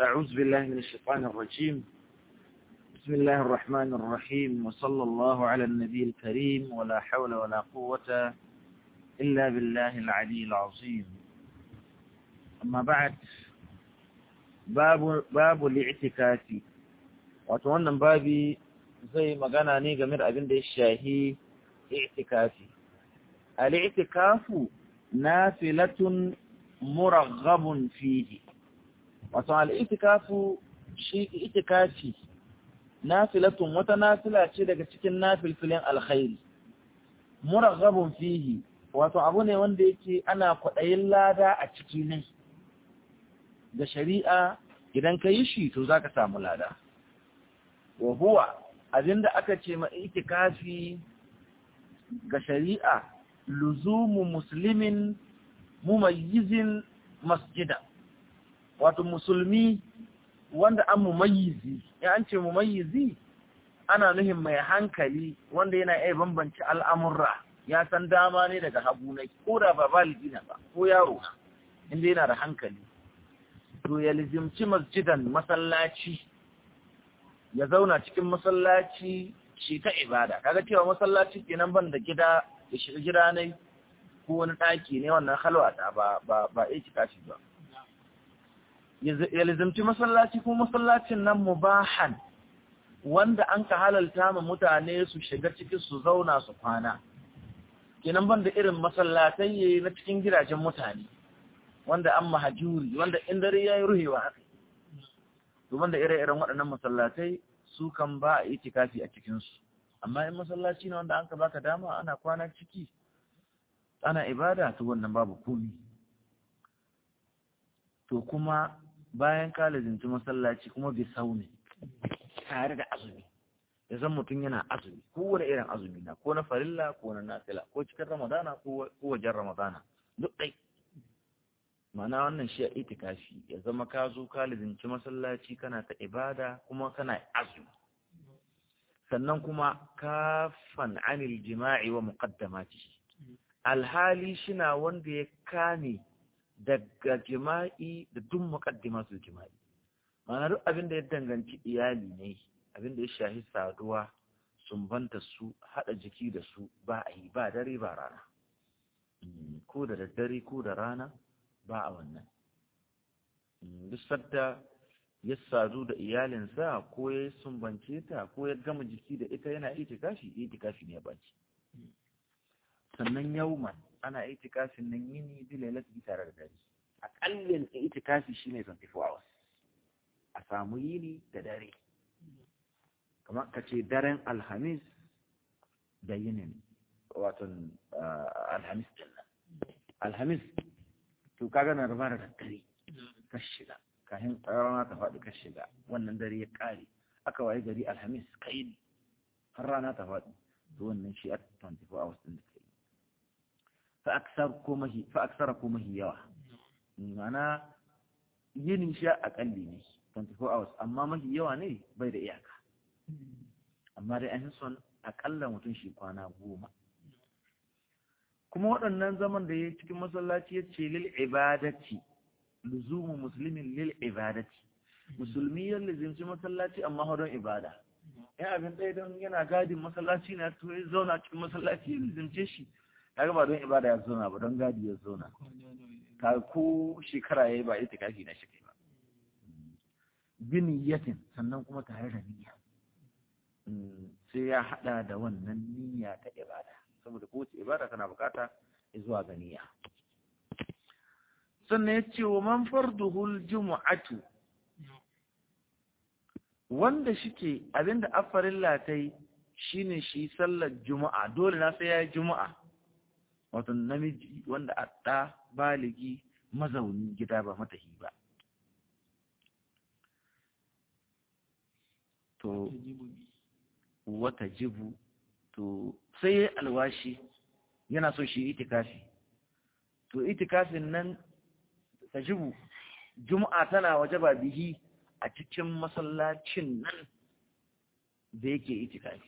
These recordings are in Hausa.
أعوذ بالله من الشيطان الرجيم بسم الله الرحمن الرحيم وصلى الله على النبي الكريم ولا حول ولا قوة إلا بالله العلي العظيم أما بعد باب باب الاعتكاف وتوانا بابي زي ما قانا نيجا مر أبن دي الشاهي اعتكافي الاعتكاف نافلة مرغب فيه wato al'itikafu shi itikafi nafilatun wata nafila ce daga cikin nafilfilin alkhairi muraghabun fihi wato abu ne wanda yake ana kwaɗayin lada a ciki ne da shari'a idan ka yi shi to za ka samu lada wa huwa abinda aka ce ma itikafi ga shari'a luzumu muslimin mumayyizin masjida wato musulmi wanda an mumayyizi ya an ce mumayyizi ana nuhin mai hankali wanda yana iya bambanci al'amurra ya san dama ne daga hagu na ko da ba baligi na ba ko yaro na inda yana da hankali to ya lizimci masjidan masallaci ya zauna cikin masallaci shi ta ibada kaga cewa masallaci kenan ban da gida ya shiga gida ne ko wani ɗaki ne wannan halwata ba ba ba kashi ba ya lizimci masallaci kuma masallacin nan mubahan wanda an ka halalta ma mutane su shiga ciki su zauna su kwana kenan banda irin masallatai na cikin gidajen mutane wanda an mahajuri wanda in dare ya yi ruhewa haka to banda ire-iren waɗannan masallatai su kan ba a itikafi a cikinsu amma in masallaci ne wanda an ka baka dama ana kwana ciki ana ibada to wannan babu komi to kuma bayan ka lazinci masallaci kuma bi sauni tare da azumi ya zan mutum yana azumi kowane irin azumi na ko na farilla ko na nafila ko cikin ramadana ko wajen ramadana duk ɗai mana wannan shi a itikafi ya zama ka zo ka lazinci masallaci kana ta ibada kuma kana azumi sannan kuma kafan anil jima'i wa muqaddamatihi alhali shina wanda ya kame daga jima'i da duk muqaddimatul jima'i ma'ana duk abin da ya danganci iyali ne abin da ya shahi saduwa sumbanta su hada jiki da su ba a yi ba dare ba rana ko da daddare ko da rana ba a wannan duk sadda ya sadu da iyalinsa ko ya sumbance ta ko ya gama jiki da ita yana itikafi itikafi ne ya baci sannan yauman ana itikafin nan yini bi lailati tare da dare akallin itikafi shine 24 hours a samu yini da dare kamar ka ce daren alhamis da yinin wato alhamis kenan alhamis to kaga na rubar da dare ka shiga kafin rana ta faɗi ka shiga wannan dare ya ƙare aka waye gari alhamis kai har rana ta faɗi to wannan shi a 24 hours din da fa'aksara ko mahi yawa mana yinin sha akalli ne 24 hours amma mahi yawa ne bai da iyaka amma dai an son akalla mutum shi kwana goma kuma waɗannan zaman da ya cikin masallaci ya ce lil ibadati luzumu musulmin lil ibadati musulmi ya lizinci masallaci amma hodon ibada ya abin ɗaya don yana gadin masallaci na to ya zauna cikin masallaci ya lizince shi kaga ba don ibada ya zauna ba don gadi ya zauna ka ko shekara yayi ba ita kafi na shi ba biniyatin sannan kuma tare da niyya sai ya hada da wannan niyya ta ibada saboda kowace ibada tana bukata zuwa ga niyya sannan ya ce wa man farduhul jumu'atu wanda shike abinda afarin latai shine shi sallar juma'a dole na sai ya yi juma'a wato namiji wanda a ɗa baligi mazauni gida ba matahi ba to wata jibu to sai ya alwashi yana so shi itikafi to itikafin nan ta jibu juma'a tana waje ba bihi a cikin masallacin nan da yake itikafi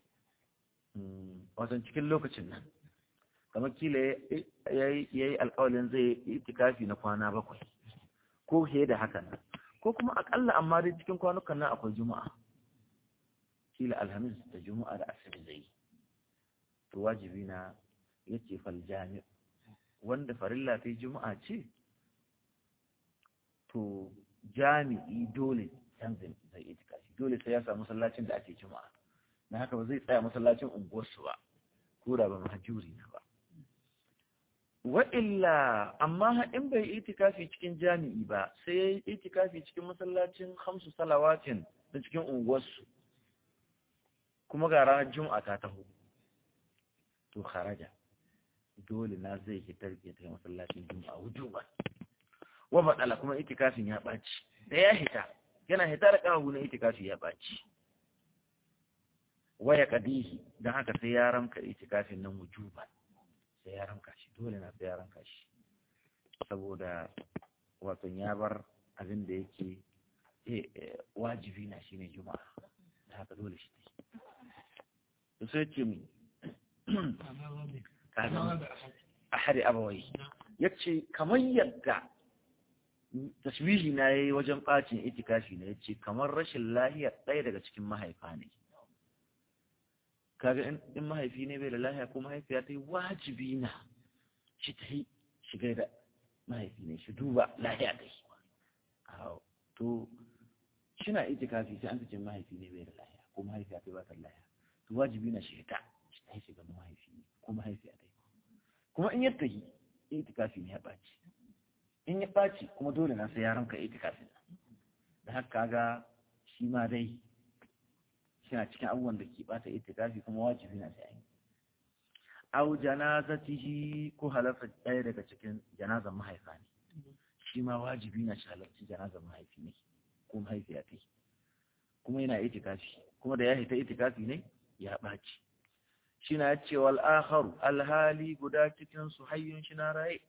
wasan cikin lokacin nan kamar kila ya yi alkawalin zai yi itikafi na kwana bakwai ko fiye da haka nan ko kuma akalla amma dai cikin kwanukan nan akwai juma'a kila alhamis da juma'a da asiri zai to wajibi na yace fal jami' wanda farilla ta juma'a ce to jami'i dole canzin zai itikafi dole sai ya samu masallacin da ake juma'a na haka ba zai tsaya masallacin unguwarsu ba ko da ba mahajuri na ba wa illa amma in bai itikafi cikin jami'i ba sai ya yi itikafi cikin masallacin hamsu salawatin da cikin unguwarsu kuma ga ranar juma'a ta taho to kharaja dole na zai hitar ya tafi masallacin juma'a wujuba wa badala kuma itikafin ya baci da ya hita yana hita da kawo na itikafi ya baci waya kadihi don haka sai ya ramka itikafin nan wujuba sai ya ramka shi dole na sai ya ramka shi saboda wato ya bar abin da yake wajibi na shine juma'a da haka dole shi to sai ce mi ahadi abawai yace kamar yadda tashbihi na yayi wajen bacin itikafi ne yace kamar rashin lahiya ɗaya daga cikin mahaifa ne kaga in mahaifi ne bai da lahiya ko mahaifiya ta yi wajibi na shi ta yi shiga da mahaifi ne shi duba lahiya ta yi to shina itikafi sai an cikin mahaifi ne bai da lahiya ko mahaifiya ta ba ta lahiya to wajibi na shi ta shi ta yi shiga mahaifi ne ko mahaifiya ta yi kuma in yadda yi itikafi ne ya ɓaci in ya ɓaci kuma dole na sai yaran ka itikafi da haka ga shi ma dai suna cikin abubuwan da ke bata itikafi kuma wajibi na sai au janazatihi ko halarta ɗaya daga cikin janazan mahaifa ne shi ma wajibi na shi halarci janazan mahaifi ne ko mahaifiya ta kuma yana itikafi kuma da ya hita itikafi ne ya ɓaci shi na ce wal akharu alhali guda cikin su hayyun shi na raye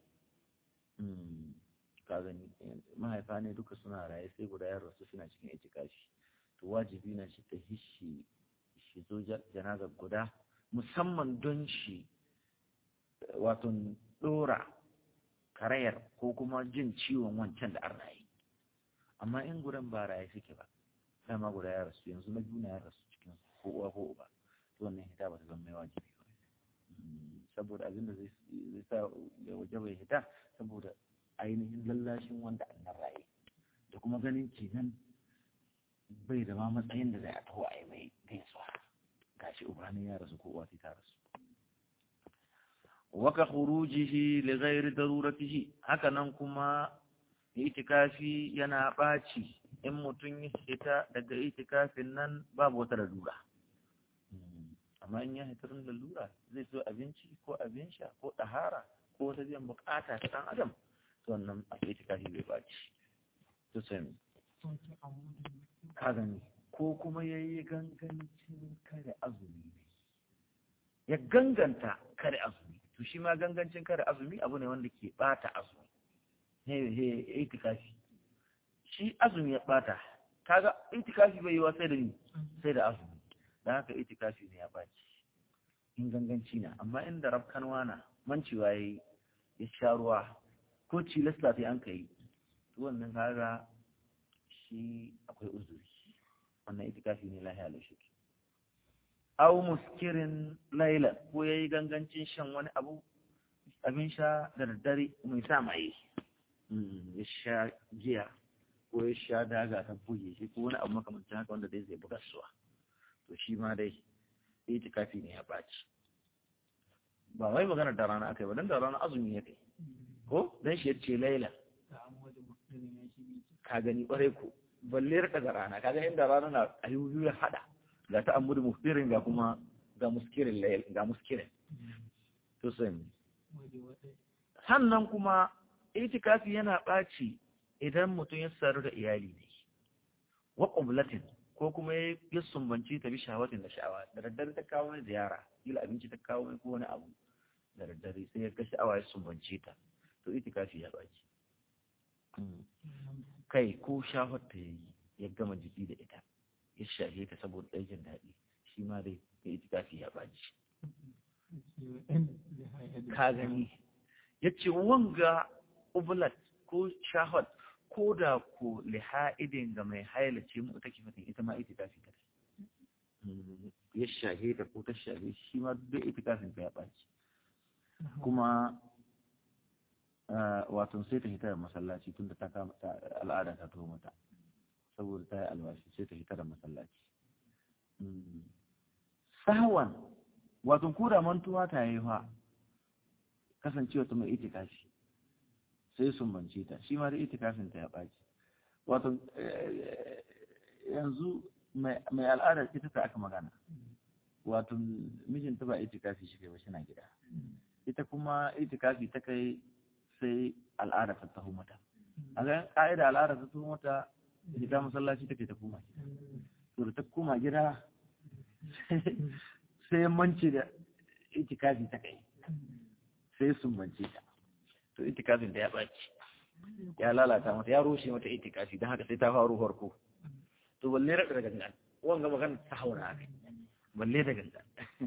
ka gani mahaifa ne duka suna raye sai guda ya rasu suna cikin itikafi to wajibi na shi ta hishi shi zo janazar guda musamman don shi wato dora karayar ko kuma jin ciwon wancan da an raye amma in gudan ba raye suke ba dama guda ya rasu yanzu na juna ya rasu cikin ko uwa ko uba to wannan hita ba ta zama mai wajibi ba saboda abin da zai sa ya waje bai hita saboda ainihin lallashin wanda annan raye da kuma ganin kenan bai da ma matsayin da zai a taho a yi mai gaisuwa gashi ubani ya rasu ko uwa ta rasu waka khurujihi li ghairi daruratihi haka nan kuma itikafi yana baci in mutum ya fita daga itikafin nan babu wata lalura amma in ya hitar lalura zai so abinci ko abin sha ko ɗahara ko wata biyan bukata ta ɗan adam to wannan a itikafi bai baci to sai ka gani ko kuma ya yi gangancin kare azumi ne ya ganganta kare azumi to shi ma gangancin kare azumi abu ne wanda ke bata azumi he he itikafi shi azumi ya bata kaga itikafi bai yi wa sai da ni sai da azumi dan haka itikafi ne ya baci in ganganci na amma inda rafkanwa na mancewa yayi ya sha ruwa ko cilasta sai an kai to wannan kaga shi akwai uzuri wannan itikafi ne lahiya da shi aw muskirin laila ko yayi gangancin shan wani abu abin sha da daddare mai sa mai ya sha giya ko ya sha daga ta buge shi ko wani abu makamancin haka wanda dai zai buga suwa to shi ma dai itikafi ne ya baci ba wai magana da rana akai ba dan da rana azumi ya kai ko dan shi ya ce laila ka gani kwarai ko balle rika da rana kaga inda rana na ayyubi ya hada ga ta amuru muftirin ga kuma ga muskirin layl ga muskirin to sai sannan kuma itikafi yana baci idan mutum ya saru da iyali ne wa qublatin ko kuma ya sumbanci ta bi shawatin da sha'awa da daddare ta kawo mai ziyara kila abinci ta kawo mai ko wani abu da daddare sai ya ga sha'awa ya sumbanci ta to itikafi ya baci kai ko shahar ta yayi ya gama jiki da ita ya shahe ta saboda ɗaikin daɗi shi ma dai ya itikafi ya baci ka gani ya ce wanga ublat ko shahar ko da ko liha'idin ga mai hailace mu take fatin ita ma itikafi ta ya shahe ta ko ta shahe shi ma duk itikafin ta ya ɓaci kuma wato sai ta hita da masallaci tun da ta kama al'ada ta tuho mata saboda ta yi alwashi sai ta hita da masallaci sahawan wato ko da mantuwa ta yi fa kasancewa ta mai itikafi sai sun bance ta shi ma da itikafin ta ya ɓaci wato yanzu mai al'adar ita ta aka magana wato mijinta ba itikafi shi kai ba na gida ita kuma itikafi ta kai sai al'ada ta taho mata a ga ka'ida al'ada ta taho mata ita masallaci take ta koma gida to da ta koma gida sai manci da itikafi ta kai sai sun bance ta to itikafin da ya ɓaci ya lalata mata ya rushe mata itikafi don haka sai ta faru farko to balle da gangan wanga magana ta haura kai balle da gangan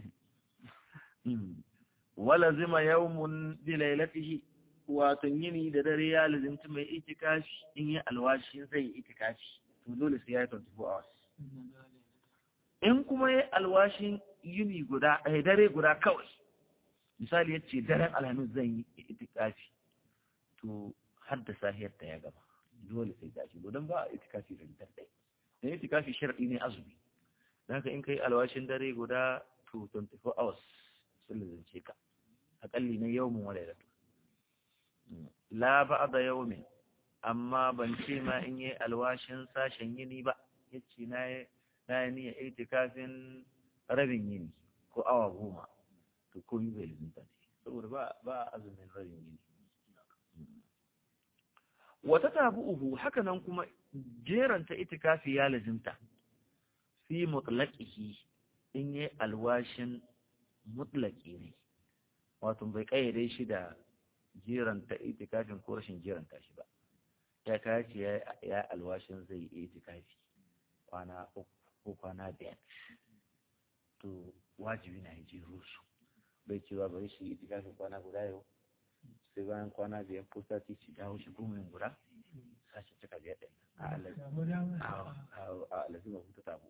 wala zima yawmun bi lailatihi wato yini da dare ya lazimci mai itikafi in yi alwashi zai yi itikafi to dole sai ya yi 24 hours in kuma yi alwashin yini guda a dare guda kawai misali ya ce daren alhamis zan yi itikafi to har da sahiyar ta ya gaba dole sai gashi don ba a itikafi da daddai da itikafi sharadi ne azumi da haka in kai alwashin dare guda to 24 hours sun lazimce ka akalli na yawmin wa lailatu la ba'da yawmin amma ban ce ma in yi alwashin sashen yini ba yace na yi na yi niyyar itikafin rabin yini ko awa goma to komai bai lizinta ne saboda ba ba azumin rabin yini wata tabu'uhu haka nan kuma jeranta itikafi ya lazimta fi mutlaqihi in yi alwashin mutlaqi ne wato bai kayyade shi da jeranta itikafin ko rashin jeranta shi ba ya kace ya alwashin zai yi itikafi kwana uku ko kwana biyar to wajibi na jero su bai cewa bari shi itikafin kwana guda yau sai bayan kwana biyar ko sati ci dawo shi kuma yin guda sashi cika biyar ɗin a alazima hutu tabu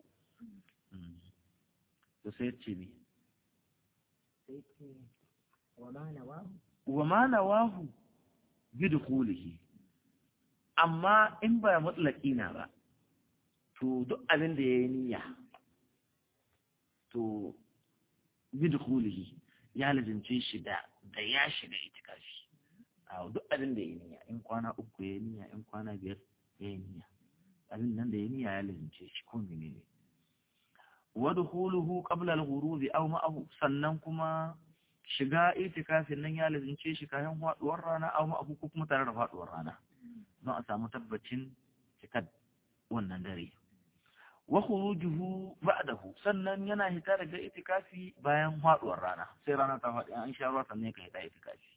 to sai ce ne wa ma nawahu bi dukulihi amma in ba mutlaki na ba to duk abin da ya yi niyya to bi dukulihi ya lazimce shi da da ya shiga itikafi a duk abin da ya yi niyya in kwana uku ya yi niyya in kwana biyar ya yi niyya abin nan da ya yi niyya ya lazimce shi ko mene ne wa dukhuluhu qabla al-ghurub aw ma'ahu sannan kuma shiga itikafin nan ya lazimce shi kayan faduwar rana aw ma'ahu ko kuma tare da faduwar rana don a samu tabbacin cikar wannan dare wa khurujuhu ba'dahu sannan yana hita daga itikafi bayan faduwar rana sai rana ta faɗi an sha ruwa sannan ka hita itikafi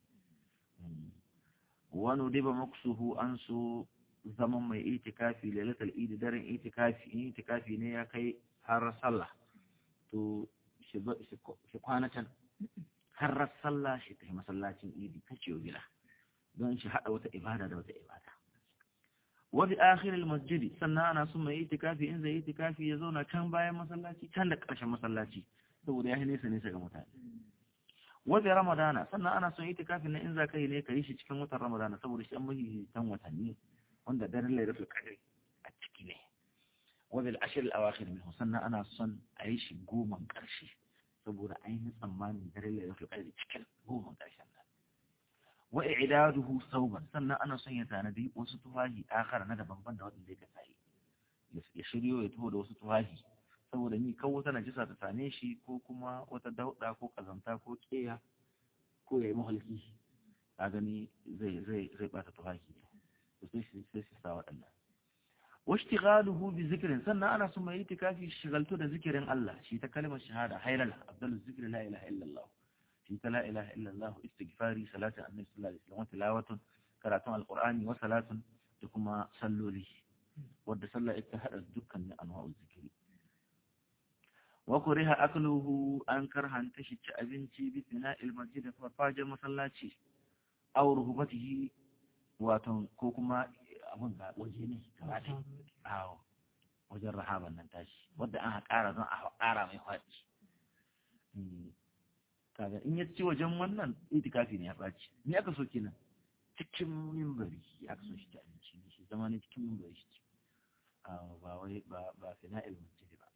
wa nudiba maksuhu an su zaman mai itikafi lailatul idi daren itikafi in itikafi ne ya kai har sallah to shi kwana can har sallah shi ta masallacin idi kace gida don shi hada wata ibada da wata ibada wabi akhiril masjidi sannan ana son mai itikafi in zai itikafi ya zauna can bayan masallaci can da ƙarshen masallaci saboda ya yi nesa nesa ga mutane wabi ramadana sannan ana son itikafi na in za ka yi ne ka yi shi cikin watan ramadana saboda shi an mahihitan watanni wanda daren lailatul qadr a ciki ne wabi al-ashr al-awakhir minhu sannan ana son a yi shi goman ƙarshe saboda ainihin tsammanin daren lailatul qadr cikin goman ƙarshen nan wa i'daduhu sauban sannan ana son ya tanadi wasu tufahi akhar na daban ban da wanda zai kasa yi ya shiryo ya taho da wasu tufahi saboda ni kawo wata najisa ta same shi ko kuma wata dauda ko kazanta ko keya ko yayi mahalki a gani zai zai zai bata tufahi to sai shi sai shi sa wadannan washtighaluhu bi zikrin sannan ana son mai itikafi shigalto da zikirin Allah shi ta kalmar shahada haylala abdul zikri la ilaha illallah في لا إله إلا الله استغفاري صلاة النبي صلى الله عليه وسلم وتلاوة قراءة القرآن وصلاة تكما صلوا لي ود صلى اتحد الدكان من أنواع الذكر وكره أكله أنكر هنتشت أبنتي بثناء المسجد ففاجر مسلاتي أو رهبته واتن كوكما abin ga waje ne gaba ɗaya awo wajen rahaban nan tashi wadda an ƙara don a ƙara mai faɗi kaga in ya ci wajen wannan itikafi ne ya ɓaci ni aka so kenan cikin mimbari ya aka so shi ta abinci ne shi zama ne cikin mimbari shi ci ba wai ba ba fina ilmin ce ba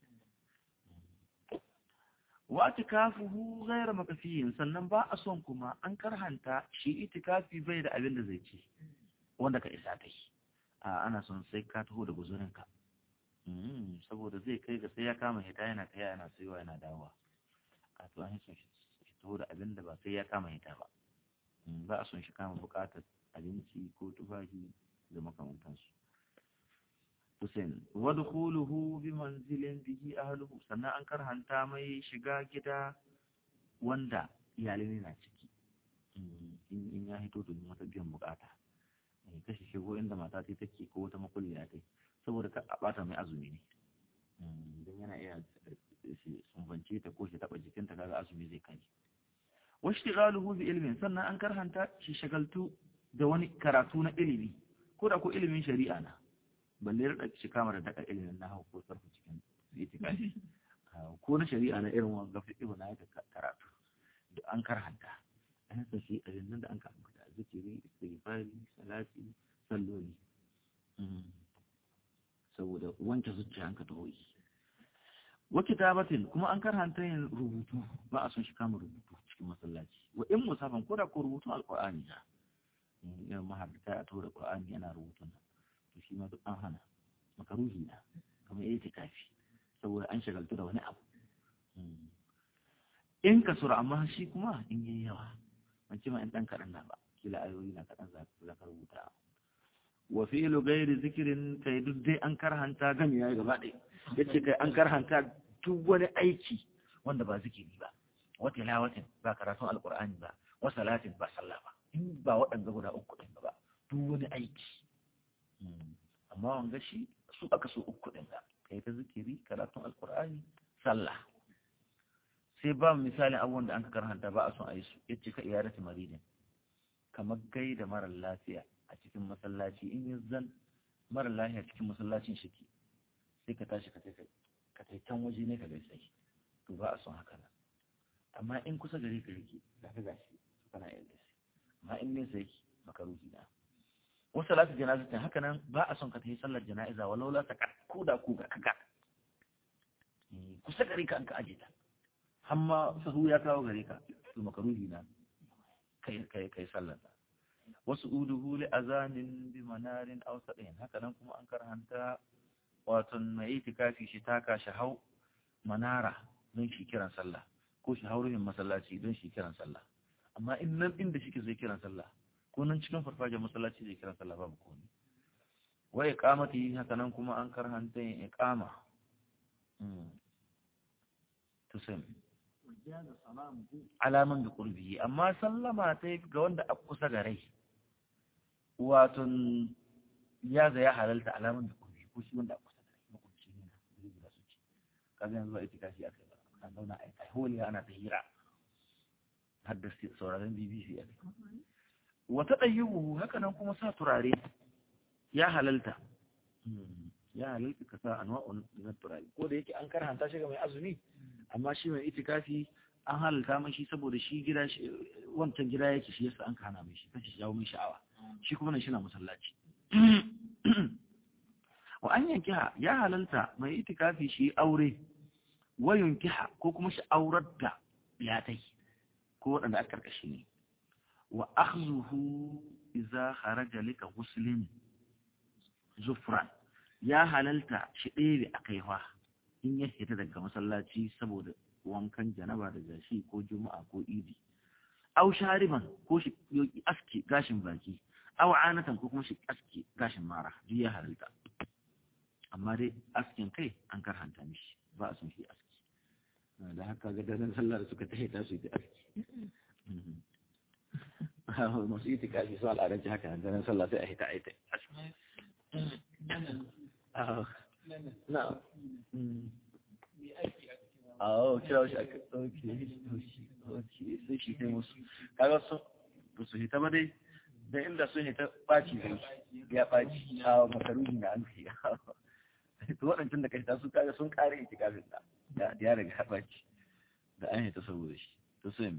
wa itikafuhu ghayra makafiyin sannan ba a son kuma an karhanta shi itikafi bai da abin da zai ci wanda ka isa kai a ana son sai ka taho da guzurinka saboda zai kai ga sai ya kama hita yana kai yana saiwa yana dawowa a to an son shi taho da abin da ba sai ya kama hita ba ba a son shi kama bukatar abinci ko tufafi da makamantansu Hussein wadkhuluhu bi manzilin bihi ahluhu sannan an karhanta mai shiga gida wanda iyalai na ciki in ya hito domin wata biyan bukata kashi shigo inda mata ta take ko wata makulliya ta saboda ka a bata mai azumi ne don yana iya sumbance ta ko shi taba jikinta kaga azumi zai kai wasu shigaluhu bi ilimin sannan an karhanta shi shagaltu da wani karatu na ilimi ko da ko ilimin shari'a na balle da shi kama da daga ilimin na hau ko sarfa cikin itikafi ko na shari'a na irin wanga fi na yaka karatu da an karhanta an sa shi ilimin da an karhanta zikiri istighfari salati salloli saboda wanke zuciya an ka tahoyi wa kitabatin kuma an karhanta yin rubutu ba a son shi kama rubutu cikin masallaci wa in musafan ko da ko rubutu alqur'ani ja irin mahabbata a tura qur'ani yana rubutun nan to shi ma duk an hana makaruhi na kamar yayi kafi saboda an shagaltu da wani abu in ka sura amma shi kuma in yi yawa ban ce ma in dan kaɗan na ba kila ayoyi na kaɗan za ka rubuta wa fi'lu ghairi zikrin kai duk dai an karhanta gami yayi gaba ɗaya yace kai an karhanta duk wani aiki wanda ba zikiri ba wa tilawatin ba karatun alqur'ani ba wa salatin ba sallah ba in ba waɗanda guda uku ɗin ba duk wani aiki amma wanga shi su aka so uku ɗin da kai ta zikiri karatun alkur'ani sallah sai ba misalin abubuwan da an ka karhanta ba a son a yi su ya ce ka iyarati maridin kamar gai da marar lafiya a cikin masallaci in yi zan marar lafiya cikin masallacin shiki sai ka tashi ka kai can waje ne ka gaisa to ba a son haka nan amma in kusa gari ka rike ga ka gashi kana yin gaisa amma in nesa yake makaruhi na wasu salatu janazatin haka nan ba a son ka tafi sallar jana'iza walau la ta ko da ku ga kaga kusa gare ka an ka aje ta amma sahu ya kawo gare ka to makaruhi na kai kai kai sallar wasu uduhu li azanin bi manarin aw sadin haka nan kuma an karhanta wato mai itikafi shi taka shi hau manara don shi kiran sallah ko shi hauruhin masallaci don shi kiran sallah amma in nan inda shi ke zai kiran sallah ko nan cikin farfajiyar masallaci zai kiran sallah babu komai wa iqamati haka nan kuma an karhanta yin iqama to sai alaman da qurbi amma sallama ta ga wanda a kusa ga rai wato ya ga ya halalta alaman da qurbi ko shi wanda a kusa da rai makunci ne na zai su ci kaga yanzu ba itikafi akai ba kan zauna a holi ana ta hira har da sauraron BBC a wata ɗayyuhu haka nan kuma sa turare ya halalta ya halalta ka sa anwa'un na turare ko da yake an karhanta shi ga mai azumi amma shi mai itikafi an halalta mai shi saboda shi gida wancan gida yake shi yasa an kana mai shi kace jawo mai sha'awa shi kuma nan shi na masallaci wa an yankiha ya halalta mai itikafi shi aure wa yunkiha ko kuma shi aurar da yatai ko waɗanda aka karkashi ne wa akhzuhu idza kharaja lika muslim zufran ya halalta shi ɗebe a kaiwa in ya fita daga masallaci saboda wankan janaba da gashi ko juma'a ko idi aw shariban ko shi aski gashin baki aw anatan ko kuma shi aski gashin mara duk ya halalta amma dai askin kai an karhanta mishi ba a son shi aski da haka ga daren sallah da suka tahe ta su yi aski masu yi tikafi su al'adanci haka da daren sallah sai a hita a hita na Oh, kira shi aka ɗauke, ɗauke, sai shi kai musu. Kaga su, ba su hita ba dai, da inda sun hita ɓaci zai. ya ɓaci a makaruhi na an fiye to waɗancan da kai ta su kaga sun ƙare itikafin da da ya riga ya ɓaci da an yi ta saboda shi to sai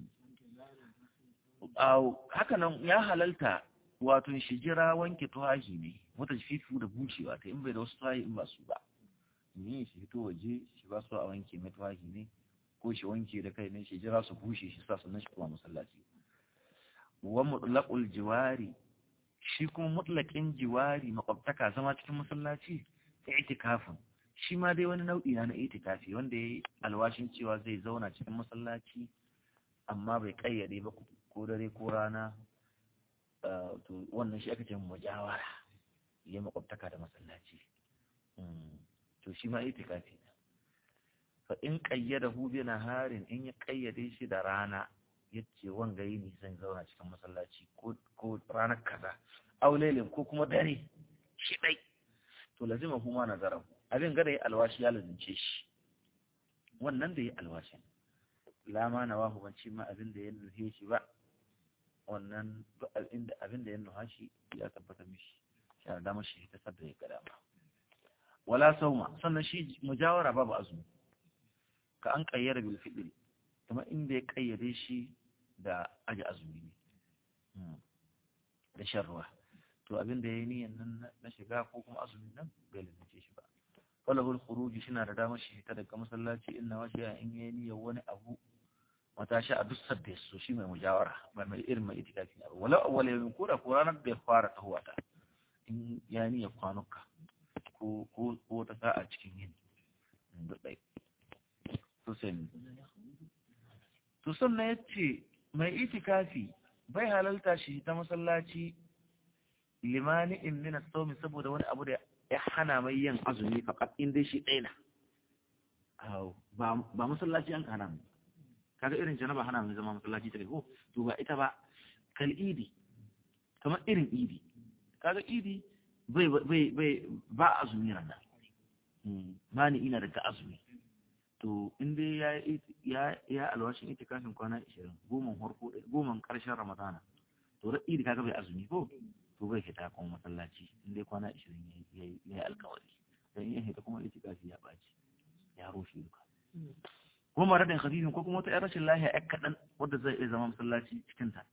haka nan ya halalta wato shi jira wanke tuwahi ne wata fifu da bushewa ta in bai da wasu tuwahi in ba su ba yin shi fito waje shi ba su a wanke mai tuwahi ne ko shi wanke da kai ne shi jira su bushe shi sa sannan shi kuma masallaci wa mutlaqul jiwari shi kuma mutlaqin jiwari makwabtaka zama cikin masallaci i'tikafin shi ma dai wani nau'i na itikafi wanda yayi alwashin cewa zai zauna cikin masallaci amma bai kayyade ba ko dare ko rana to wannan shi aka ce mujawara ya makwabtaka da masallaci to shi ma itikafi ne fa in qayyadahu bi naharin in ya kayyade shi da rana yace wanga yini zan zauna cikin masallaci ko ko ranar kaza aw lailin ko kuma dare shi dai to lazima kuma nazara abin gada ya alwashi ya lazimce shi wannan da ya alwashi lama na wahu ban ci ma abin da ya nuhe shi ba wannan abin da ya nuha shi ya tabbata mishi shi da dama shi ta sadda ya gada ba wala sauma sannan shi mujawara babu azumi ka an kayyara bil fitr kuma inda ya kayyade shi da aji azumi ne da shan ruwa to abin da yayi niyan nan na shiga ko kuma azumin nan bai lalace shi ba falahul khuruji shina da damar shi ta daga masallaci inna wa shi'a in yayi niyyar wani abu mata shi a dussar da su shi mai mujawara ba mai irin mai itikafi ba wala awwal yawmin ko da ko ranar da ya fara tahuwa ta in ya niyyar kwanuka ko ko ko ta sa'a cikin yin da dai to sai to sannan yace mai itikafi bai halalta shi ta masallaci limani in min as-sawmi saboda wani abu da ya hana mai yin azumi fakat in dai shi ɗaya na ba ba masallaci an hana mu kaga irin janaba hana mai zama masallaci ta ko to ba ita ba kal idi kamar irin idi kaga idi bai bai bai ba azumi rana mani ina daga azumi to in dai ya ya ya alwashin itikafin kwana 20 goma farko goma karshen ramadana to da idi kaga bai azumi ko to bai fita kuma masallaci in dai kwana 20 ya yi alkawari dan in hita kuma itikafi ya baci ya rushe duka kuma mara da khadijin ko kuma wata yar rashin lahiya yak kadan wanda zai iya zama masallaci cikin ta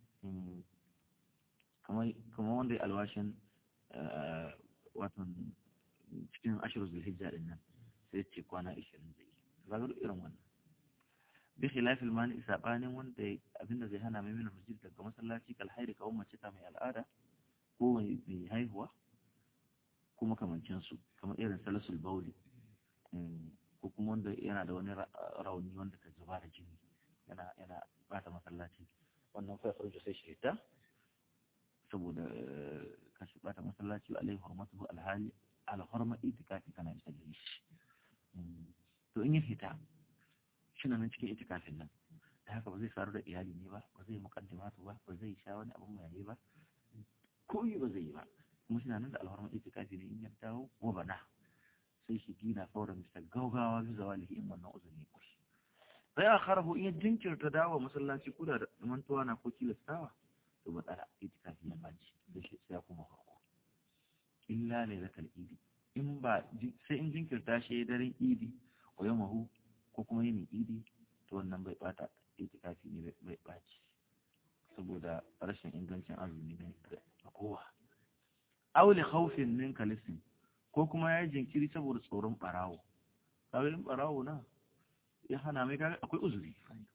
kamar kamar wanda ya alwashin wato cikin ashirin zulhijja din nan sai ce kwana 20 zai ga irin wannan bi khilafil mani sabanin wanda abinda zai hana mai mina masjid daga masallaci kal hairi kawo mace ta mai al'ada ko mai haihuwa ko makamancin su kamar irin salasul bauli ko kuma wanda yana da wani rauni wanda ka zuba da jini yana yana bata masallaci wannan fa farjo sai shi ta saboda kashi bata masallaci alaihi hurmatu alhali alhurma itikafi kana isa gare shi to in ya fita shi nan cikin itikafin nan da haka ba zai faru da iyali ne ba ba zai mukaddimatu ba ba zai sha wani abun mai ba ko yi ba zai yi ba kuma shi nan da alhurma itikafi ne in ya dawo wa bana sai shi gina fauran bisa gaugawa bisa walihi in wannan uzuri ko shi sai a kharahu in ya jinkirta dawo masallaci kuda da mantuwa na ko tilastawa to matsala itikafi ya baci da shi sai kuma farko illa lailatul idi in ba sai in jinkirta shi daren idi wa yamahu ko kuma yin idi to wannan bai bata itikafi ne bai baci saboda rashin ingancin azumi ne ga kowa aw li khawfin min kalisin ko kuma ya jinkiri saboda tsoron barawo kawai in barawo na ya hana mai kaga akwai uzuri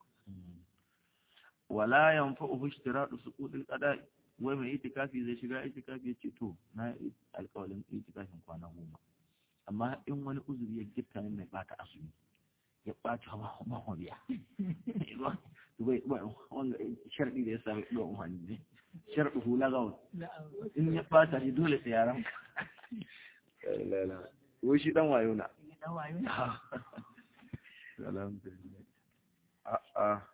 wala yanfa'uhu ishtiradu suqudil qada'i wai mai itikafi zai shiga itikafi ya ce to na alƙawalin itikafin kwana goma amma in wani uzuri ya gifta min mai bata azumi ya ɓaci hawa biya wanda sharɗi da ya sami ɗuwa umarni ne sharɗi hula gawon in ya ɓata shi dole sai yaran ka wai shi ɗan wayo na